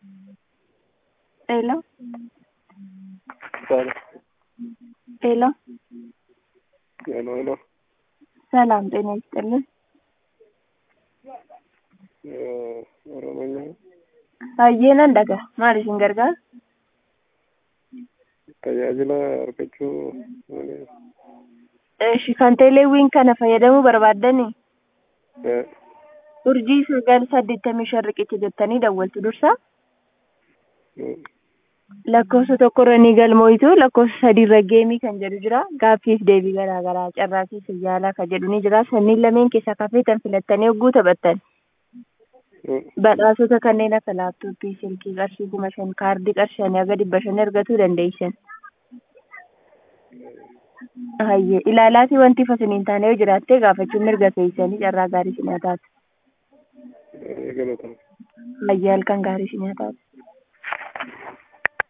Hello, Sala. hello, Hello, hello. ሰላም ጤና ይስጥልን። Eh, Oromiyaa Baay'een dhaga maal isin gargaara? tajaajila argachuu malee Eeshi kan teeleewwiin kana fayyadamuu barbaaddani eh, urjii sagal saddeettamii shan riqicha jettanii dawwaltu dursa mm, lakkoofsa tokkorra ni galmooytu lakkoofsa sadiirra geemii kan jedhu jira gaaffiif deebii garaa garaa carraaqii siyyaalaa kan jedhu ni jira sanniin lameen keessaa kafeetan filattanii hogguu taphattan mm, badhaasota kanneen akka laaptooppii silkii qarshii kuma shan kaardii qarshii shanii haga dhibba shan argachuu dandeessan. Hayyee ilaalaatii wanti fasiniin taane yoo jiraatte gaafachuun mirga keessanii carraa gaarii sinii haa taatu. eh, galatoomne. Hayyee halkan gaarii sinii haa taatu.